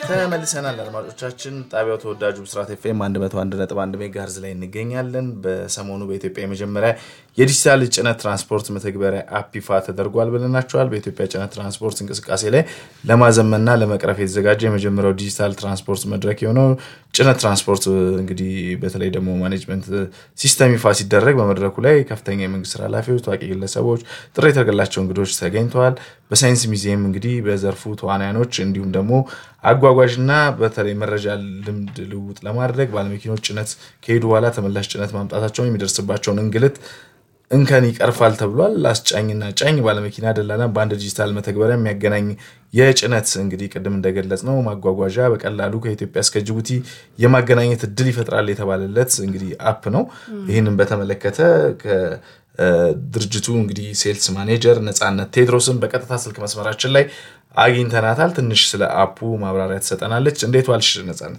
ተመልሰናል አድማጮቻችን። ጣቢያው ተወዳጁ ብስራት ኤፍኤም 101.1 ሜጋሄርዝ ላይ እንገኛለን። በሰሞኑ በኢትዮጵያ የመጀመሪያ የዲጂታል ጭነት ትራንስፖርት መተግበሪያ አፕ ይፋ ተደርጓል ብለናቸዋል። በኢትዮጵያ ጭነት ትራንስፖርት እንቅስቃሴ ላይ ለማዘመንና ለመቅረፍ የተዘጋጀ የመጀመሪያው ዲጂታል ትራንስፖርት መድረክ የሆነው ጭነት ትራንስፖርት እንግዲህ በተለይ ደግሞ ማኔጅመንት ሲስተም ይፋ ሲደረግ በመድረኩ ላይ ከፍተኛ የመንግስት ኃላፊዎች፣ ታዋቂ ግለሰቦች፣ ጥሪ የተደረገላቸው እንግዶች ተገኝተዋል። በሳይንስ ሙዚየም እንግዲህ በዘርፉ ተዋናያኖች እንዲሁም ደግሞ አጓጓዥና በተለይ መረጃ ልምድ ልውውጥ ለማድረግ ባለመኪኖች ጭነት ከሄዱ በኋላ ተመላሽ ጭነት ማምጣታቸውን የሚደርስባቸውን እንግልት እንከን ይቀርፋል ተብሏል። አስጫኝና ጫኝ ባለመኪና ደላላ በአንድ ዲጂታል መተግበሪያ የሚያገናኝ የጭነት እንግዲህ ቅድም እንደገለጽ ነው ማጓጓዣ በቀላሉ ከኢትዮጵያ እስከ ጅቡቲ የማገናኘት እድል ይፈጥራል የተባለለት እንግዲህ አፕ ነው። ይህንን በተመለከተ ድርጅቱ እንግዲህ ሴልስ ማኔጀር ነፃነት ቴድሮስን በቀጥታ ስልክ መስመራችን ላይ አግኝተናታል። ትንሽ ስለ አፑ ማብራሪያ ትሰጠናለች። እንዴት ዋልሽ ነፃነት?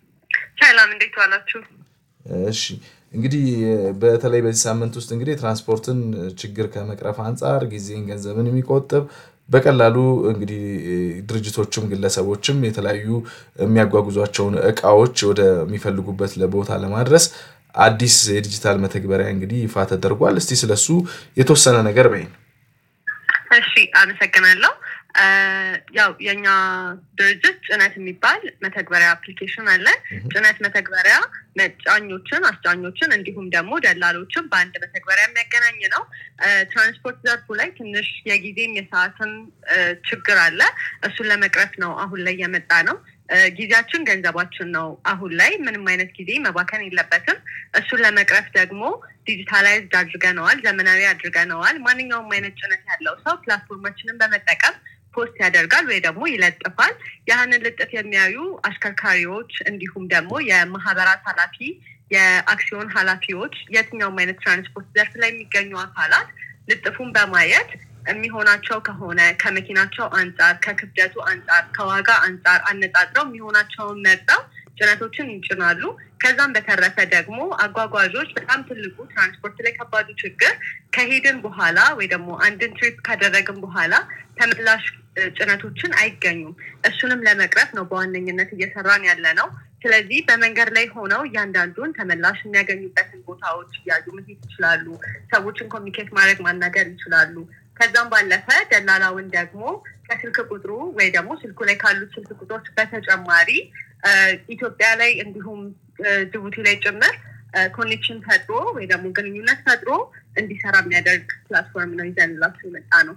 ሰላም፣ እንዴት ዋላችሁ? እሺ እንግዲህ በተለይ በዚህ ሳምንት ውስጥ እንግዲህ የትራንስፖርትን ችግር ከመቅረፍ አንጻር ጊዜን፣ ገንዘብን የሚቆጥብ በቀላሉ እንግዲህ ድርጅቶችም ግለሰቦችም የተለያዩ የሚያጓጉዟቸውን እቃዎች ወደሚፈልጉበት ቦታ ለማድረስ አዲስ የዲጂታል መተግበሪያ እንግዲህ ይፋ ተደርጓል። እስቲ ስለሱ የተወሰነ ነገር በይ። እሺ፣ አመሰግናለሁ። ያው የኛ ድርጅት ጭነት የሚባል መተግበሪያ አፕሊኬሽን አለ። ጭነት መተግበሪያ መጫኞችን፣ አስጫኞችን እንዲሁም ደግሞ ደላሎችን በአንድ መተግበሪያ የሚያገናኝ ነው። ትራንስፖርት ዘርፉ ላይ ትንሽ የጊዜም የሰዓትም ችግር አለ። እሱን ለመቅረፍ ነው አሁን ላይ የመጣ ነው። ጊዜያችን ገንዘባችን ነው። አሁን ላይ ምንም አይነት ጊዜ መባከን የለበትም። እሱን ለመቅረፍ ደግሞ ዲጂታላይዝድ አድርገነዋል፣ ዘመናዊ አድርገነዋል። ማንኛውም አይነት ጭነት ያለው ሰው ፕላትፎርማችንን በመጠቀም ፖስት ያደርጋል ወይ ደግሞ ይለጥፋል። ያህንን ልጥፍ የሚያዩ አሽከርካሪዎች እንዲሁም ደግሞ የማህበራት ኃላፊ፣ የአክሲዮን ኃላፊዎች፣ የትኛውም አይነት ትራንስፖርት ዘርፍ ላይ የሚገኙ አካላት ልጥፉን በማየት የሚሆናቸው ከሆነ ከመኪናቸው አንጻር፣ ከክብደቱ አንጻር፣ ከዋጋ አንጻር አነጻጽረው የሚሆናቸውን መርጠው ጭነቶችን ይጭናሉ። ከዛም በተረፈ ደግሞ አጓጓዦች በጣም ትልቁ ትራንስፖርት ላይ ከባዱ ችግር ከሄድን በኋላ ወይ ደግሞ አንድን ትሪፕ ካደረግን በኋላ ተመላሽ ጭነቶችን አይገኙም። እሱንም ለመቅረፍ ነው በዋነኝነት እየሰራን ያለ ነው። ስለዚህ በመንገድ ላይ ሆነው እያንዳንዱን ተመላሽ የሚያገኙበትን ቦታዎች እያዩ መሄድ ይችላሉ። ሰዎችን ኮሚኒኬት ማድረግ ማናገር ይችላሉ። ከዛም ባለፈ ደላላውን ደግሞ ከስልክ ቁጥሩ ወይ ደግሞ ስልኩ ላይ ካሉት ስልክ ቁጥሮች በተጨማሪ ኢትዮጵያ ላይ እንዲሁም ጅቡቲ ላይ ጭምር ኮኔክሽን ፈጥሮ ወይ ደግሞ ግንኙነት ፈጥሮ እንዲሰራ የሚያደርግ ፕላትፎርም ነው ይዘንላችሁ የመጣ ነው።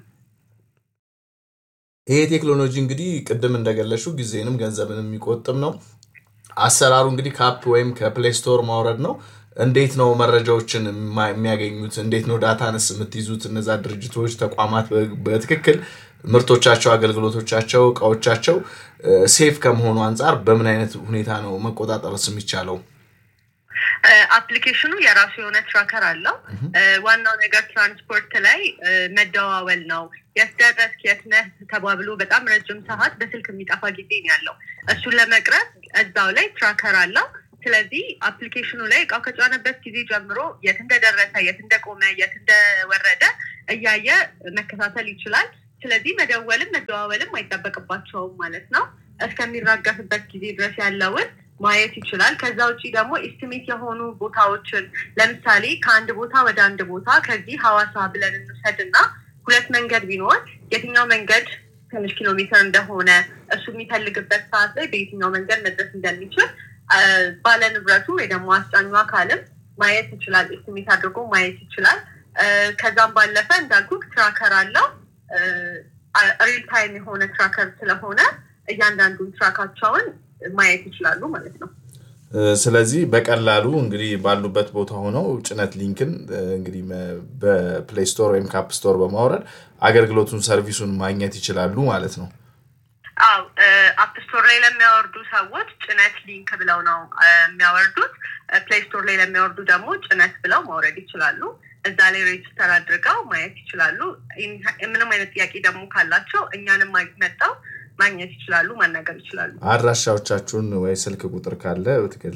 ይሄ ቴክኖሎጂ እንግዲህ ቅድም እንደገለሹ ጊዜንም ገንዘብንም የሚቆጥብ ነው። አሰራሩ እንግዲህ ከአፕ ወይም ከፕሌይ ስቶር ማውረድ ነው። እንዴት ነው መረጃዎችን የሚያገኙት? እንዴት ነው ዳታንስ የምትይዙት? እነዛ ድርጅቶች፣ ተቋማት በትክክል ምርቶቻቸው፣ አገልግሎቶቻቸው፣ እቃዎቻቸው ሴፍ ከመሆኑ አንጻር በምን አይነት ሁኔታ ነው መቆጣጠርስ የሚቻለው? አፕሊኬሽኑ የራሱ የሆነ ትራከር አለው። ዋናው ነገር ትራንስፖርት ላይ መደዋወል ነው። የት ደረስክ፣ የት ነህ ተባብሎ በጣም ረጅም ሰዓት በስልክ የሚጠፋ ጊዜ ነው ያለው። እሱን ለመቅረፍ እዛው ላይ ትራከር አለው። ስለዚህ አፕሊኬሽኑ ላይ እቃው ከጫነበት ጊዜ ጀምሮ የት እንደደረሰ፣ የት እንደቆመ፣ የት እንደወረደ እያየ መከታተል ይችላል። ስለዚህ መደወልም መደዋወልም አይጠበቅባቸውም ማለት ነው። እስከሚራገፍበት ጊዜ ድረስ ያለውን ማየት ይችላል። ከዛ ውጭ ደግሞ ኤስቲሜት የሆኑ ቦታዎችን ለምሳሌ ከአንድ ቦታ ወደ አንድ ቦታ ከዚህ ሐዋሳ ብለን እንውሰድ እና ሁለት መንገድ ቢኖር የትኛው መንገድ ትንሽ ኪሎ ሜትር እንደሆነ እሱ የሚፈልግበት ሰዓት ላይ በየትኛው መንገድ መድረስ እንደሚችል ባለ ንብረቱ ወይ ደግሞ አስጫኙ አካልም ማየት ይችላል። ኤስቲሜት አድርጎ ማየት ይችላል። ከዛም ባለፈ እንዳልኩ ትራከር አለው። ሪል ታይም የሆነ ትራከር ስለሆነ እያንዳንዱን ትራካቸውን ማየት ይችላሉ ማለት ነው። ስለዚህ በቀላሉ እንግዲህ ባሉበት ቦታ ሆነው ጭነት ሊንክን እንግዲህ በፕሌይ ስቶር ወይም ካፕ ስቶር በማውረድ አገልግሎቱን ሰርቪሱን ማግኘት ይችላሉ ማለት ነው። አው አፕ ስቶር ላይ ለሚያወርዱ ሰዎች ጭነት ሊንክ ብለው ነው የሚያወርዱት። ፕሌይ ስቶር ላይ ለሚያወርዱ ደግሞ ጭነት ብለው ማውረድ ይችላሉ። እዛ ላይ ሬጅስተር አድርገው ማየት ይችላሉ። ምንም አይነት ጥያቄ ደግሞ ካላቸው እኛንም መጠው ማግኘት ይችላሉ፣ ማናገር ይችላሉ። አድራሻዎቻችሁን ወይ ስልክ ቁጥር ካለ